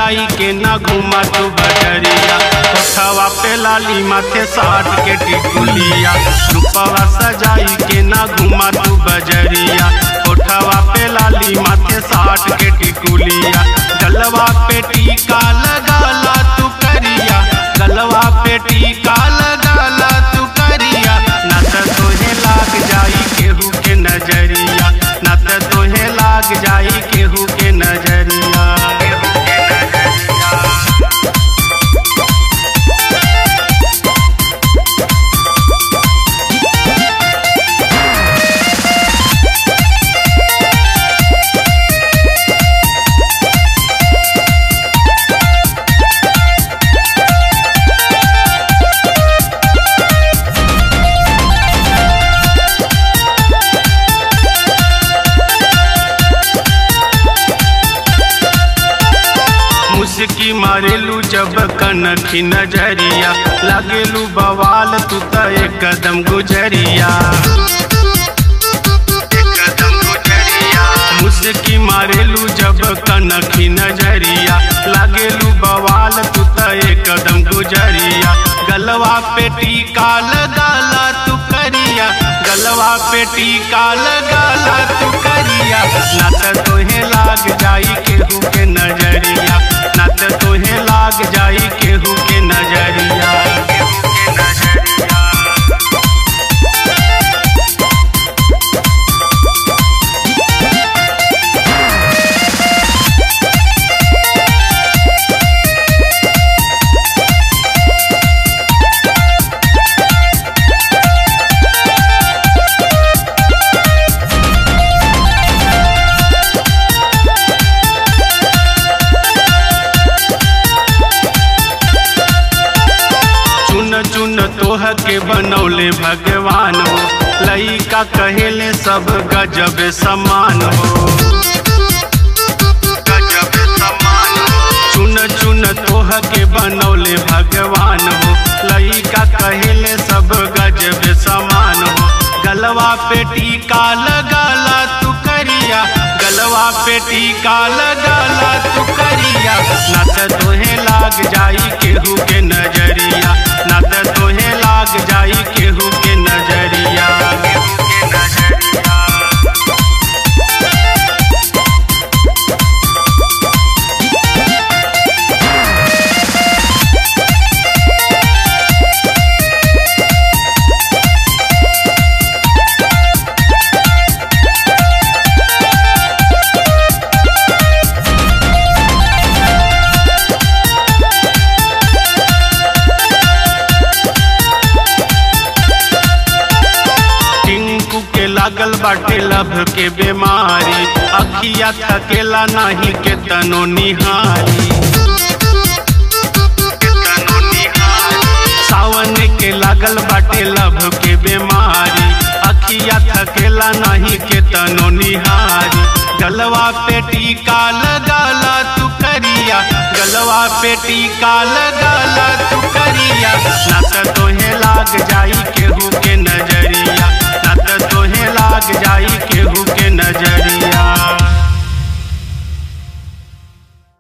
सजाई के ना घुमा तू बजरिया कोठवा पे लाली माथे साठ के टिकुलिया रूपवा सजाई के ना घुमा तू बजरिया कोठवा पे लाली माथे साठ के टिकुलिया गलवा पे टीका लगाला तू करिया गलवा पे टीका लगाला तू करिया ना त तोहे लाग जाई केहू के नजरिया ना त तोहे लाग जाई केहू के नजरिया केहू के नजरिया मुस्की मारेलू जब कनखी नजरिया लागेलू बवाल तू त एक कदम गुजरिया एक कदम गुजरिया मुस्की मारेलू जब कनखी नजरिया लागेलू बवाल तू त एक कदम गुजरिया गलवा पे टीका लगाला तू करिया गलवा पे टीका लगाला तू करिया ना त तोहे लाग जाई केहू के नजरिया ना त तोहे लाग जाई केहू के नजरिया केहू के नजरिया चुन चुन तोह के बनौले भगवान हो लइका कहेले सब गजब समान हो गजब समान हो। चुन चुन तोह के बनौले भगवान हो लइका कहेले सब गजब समान हो गलवा पे टीका लगाला तू करिया गलवा पे टीका लगाला तू करिया ना त तोहे लाग जाई केहू के नजरिया ना त तोहे लाग जाई केहू के नजरिया केहू के नजरिया टिंकू के लागल बाटे लभ के बीमारी अखिया थकेला नाही के तनो निहारी के तनो निहारी। सावन के लागल बाटे लभ के बीमारी अखिया थकेला नाही के तनो निहारी गलवा पे टीका लगाला तू करिया गलवा पे टीका लगाला तू करिया